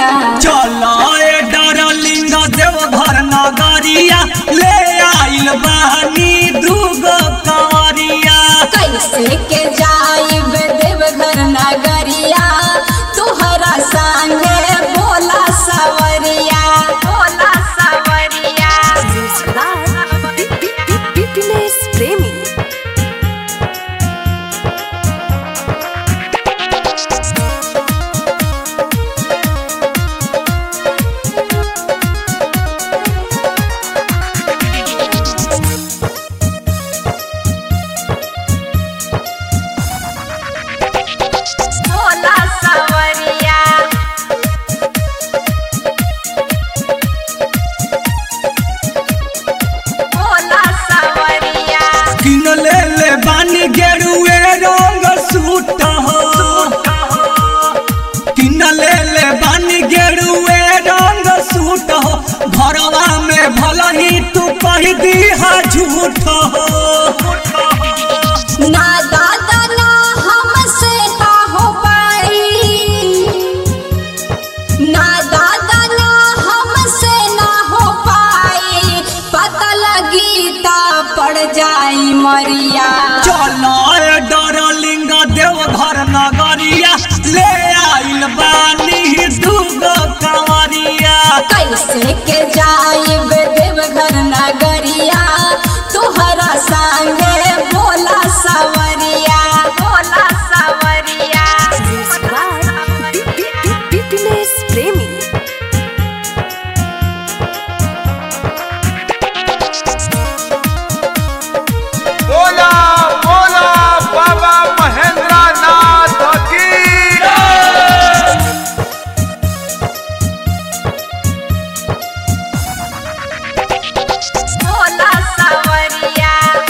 सवरिया चलो ए डरलिंग देवघर नगरिया ले आइल बानी दूगो कंवरिया कैसे के जाइब देवघर नगरिया तुहरा संगे बोला सवरिया बोला सवरिया Fitness Premi. बोला सवरिया बोला सवरिया किन ले ले बानी गेरुए रंग सूट हो किन ले ले बानी गेरुए रंग सूट हो घरवा में भला ही तू कह दी हा झूठ हो ना दादा ना हमसे का हो पाई ना दादा ना हमसे ना हो पाई पता लगी ता पड़ जाई मरिया चलो ए डरलिंग देवघर नगरिया ले आइल बानी दूगो कंवरिया कैसे के जाइब देवघर नगरिया तुहरा संगे बोला सवरिया बोला सवरिया Fitness Premi. बोला बोला बाबा महेंद्र नाथ की बोला सवरिया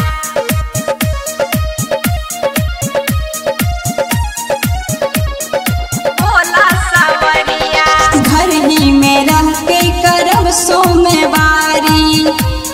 बोला सवरिया घर ही में रह के करब सोमवारी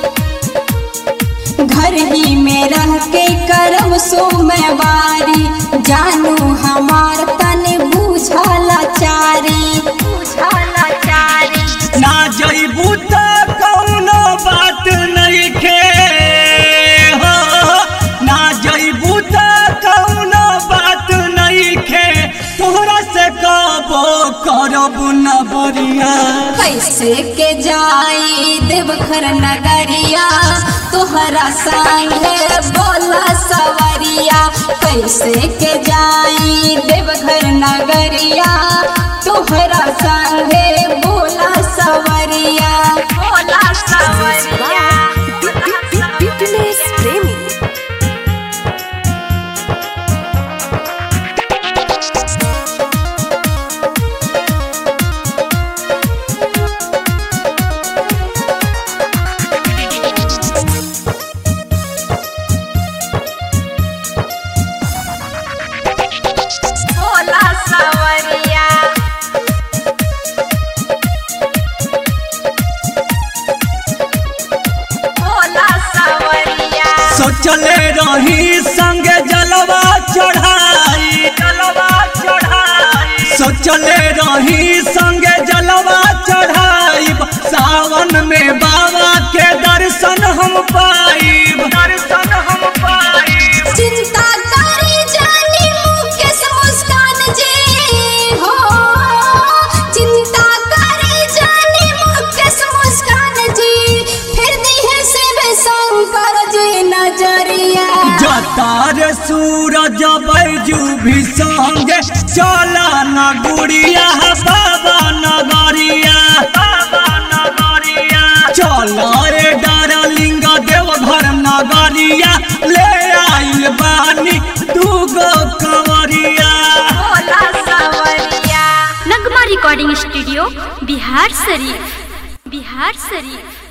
घर ही में रह के करब सोमवारी जानू हमार तन बुझला चारी बुझला चारी ना जइबू त कौनो बात नइखे हो ना जइबू त कौनो बात नइखे तोहरा से कबो करब न बरिया कैसे के जाई देवघर नगरिया तोहरा संगे बोला सवरिया कैसे के जाई देवघर नगरिया तोहरा संगे बोला सवरिया बोला सवरिया Fitness Premi. बोला सवरिया बोला सवरिया सोचले रही संगे जलवा चढ़ाई जलवा चढ़ाई सोचले रही संगे जलवा चढ़ाई सावन में बाबा के दर्शन हम पाइब दर्शन हम पाइब चिंता करी जानी मुकेश मुस्कान जी हो चिंता करी जानी मुकेश मुस्कान जी फिर दिहे से वे शंकर जी नजरिया जतार सूरज बैजू भी संगे चला न गुड़िया बाबा नगरिया बाबा नगरिया चलो रे डारलिंग देवघर नगरिया ले आइल बानी दूगो कंवरिया बोला सवरिया नगमा रिकॉर्डिंग स्टूडियो बिहार शरीफ बिहार शरीफ